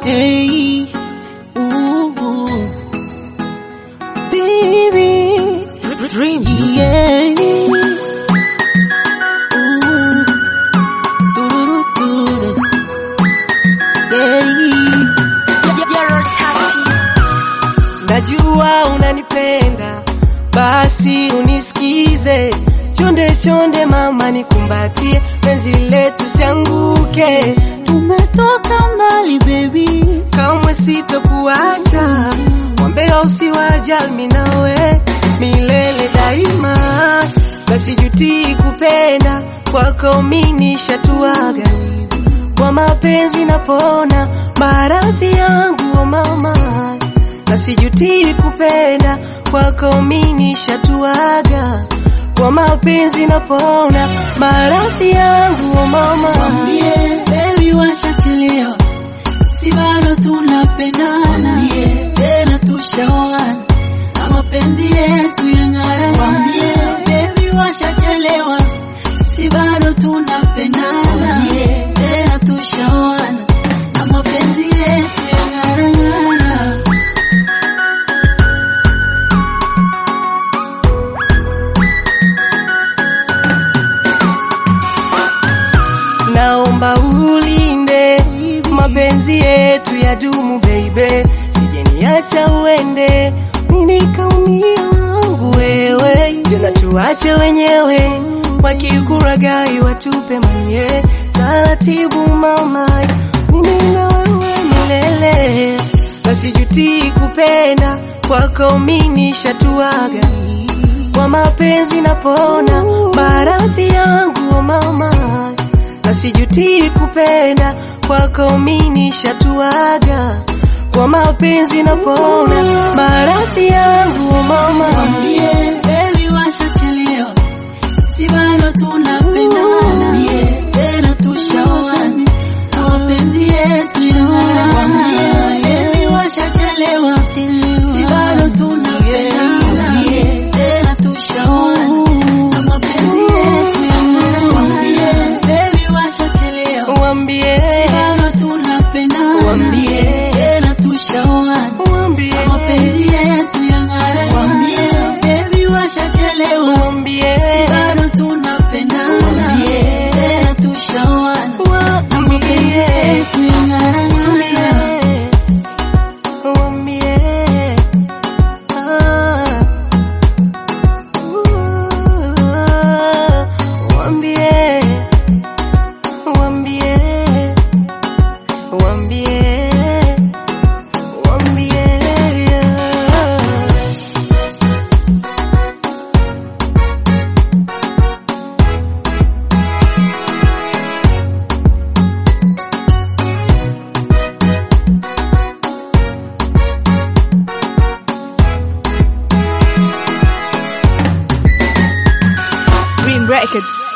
Hey, ooh, baby, Dreams. yeah. Ooh, doo-doo-doo-doo. Yeah. Najua unanipenda, basi unisikize. Chonde chonde mama, nikumbatie, penzi letu sianguke. Tumetoka mbali baby, kamwe sitokuacha. Wambea usiwajali mimi nawe milele daima, basi jutii kupenda kwako mimi nishatuaga kwa mapenzi napona maradhi yangu oh mama, na sijutii kupenda kwako mimi nishatuaga kwa mapenzi napona maradhi yangu oh mama. Mwambie baby washachelewa, si bado tunapendana, tena tushaoana na mapenzi yetu yang'ara. Mwambie baby washachelewa, si bado tunapendana, tena tushaoana na mapenzi yetu yang'ara. naomba ulinde mapenzi yetu ya dumu baby, sijeniacha uende nikaumia wangu wewe, tena tuache wenyewe wakikuragai watupe mwenye taratibu mama, mimi na wewe milele, nasijutii kupenda kwako mimi nishatuaga kwa mapenzi napona maradhi yangu oh mama, na sijutii kupenda kwako mimi nishatuaga kwa mapenzi napona maradhi yangu oh mama. Mwambie baby washachelewa, si bado tunapendana, tena tushaoana na mapenzi yetu yang'ara. Mwambie baby washachelewa, si bado tunapendana, tena tushaoana na mapenzi yetu yang'ara. Mwambie baby washachelewa, Wambie, si bado tunapendana, Mwambie. tena tushaoana wambie, mapenzi yetu yang'ara. Mwambie baby washachelewa, wambie, bado tunapendana, tena tushaoana na mapenzi yetu yang'ara. wambie, ah, uh, wambie, wambie, wambie, wambie, Dream Records.